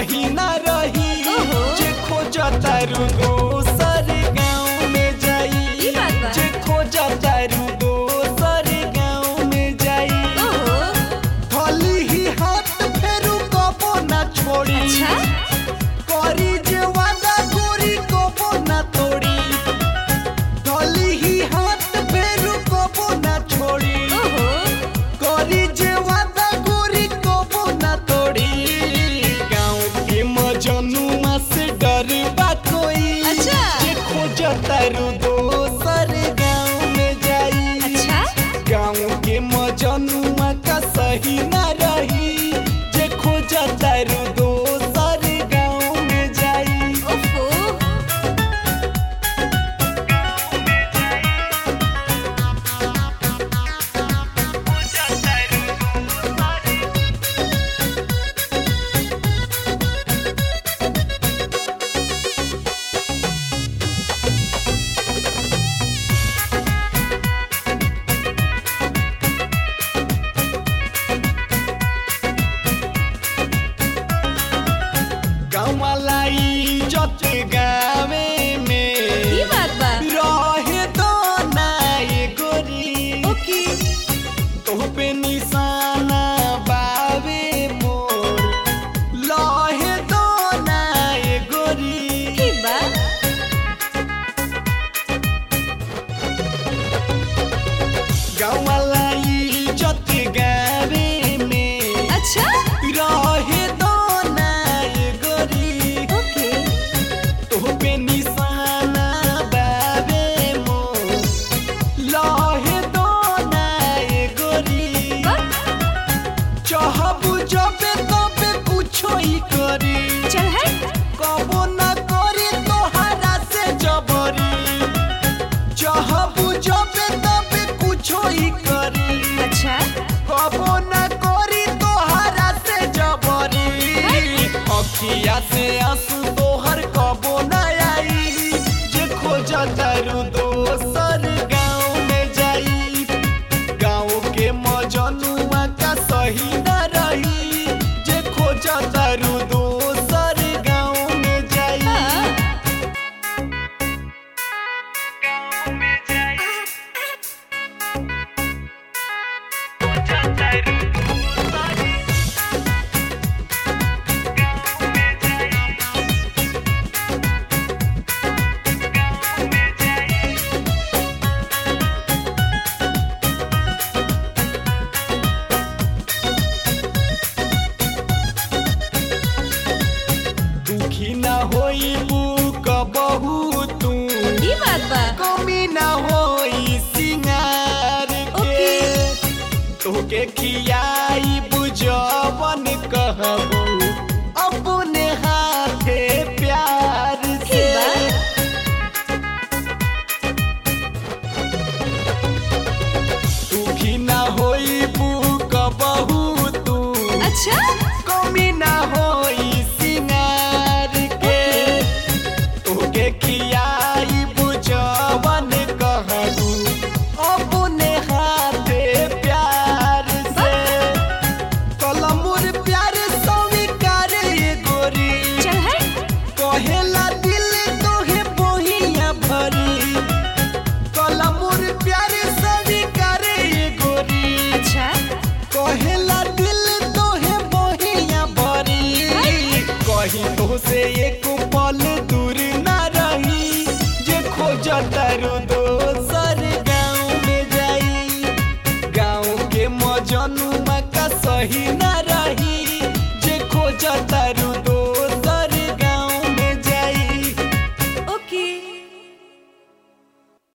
सही ना रही ओहो। जे खोजतारू दोसर गाँव में जाई ई बात बा। जे खोजतारू दोसर गाँव में जाई ओहो थली ही हाथ फेरू कबो ना छोड़ी अच्छा करी जे वादा गोरी कबो ना तोड़ी थली ही हाथ फेरू कबो ना छोड़ी ओहो करी जे वादा गोरी कबो ना तोड़ी गाँव के मजनुआ से डर बा कोई अच्छा। जे खोजतारू दोसर गाँव में जाई अच्छा गाँव के मजनुआ का सही ना रही जे खोजतारू दोसर गाँव में जाई ओफो गाँव वाला इज्जत गावे में ई बात बा रहे तो ना ये गोरी ओके तो पे निशाना बावे मोर लहे तो ना ये गोरी की बा गाँव वाला इज्जत गावे में अच्छा रहे तो ना ये गोरी ओके तो पे निशाना बावे मोर लहे तो ना ये गोरी बा चाहबू जबे तबे कुछो ही करी चल है कबो न करी तोहरा से जबरी चाहबू जबे तबे कुछो ही करी अच्छा कबो न करी तोहरा से जबरी अखिया से आंसू तोहर कबो न आई जे खोजतारू दोसर गाँव में जाई गाँव के मजनुआ का सही न रही जे खोजतारू दोसर गाँव में जाई हाँ दुखी न होई बुक बहु तू ई बात बा कमी न होई सिंगार के ओके। तोके खियाई बुझवन कहबू अपने हाथे प्यार की से बा दुखी न होई बुक बहु तू अच्छा कमी न होई सिंगार के तोके खियाई बुझवन कहबू अपने हाथे प्यार से कलमुर प्यार स्वीकार ये गोरी चल है कहेला दिल तोहे बोहिया भरी कलमुर प्यार स्वीकार ये गोरी अच्छा कहेला दिल तोहे बोहिया भरी कहीं तो से एक पल दूर ना रही जे खोजतारू दोसर गाँव में जाई गाँव के मजनुआ का सही ना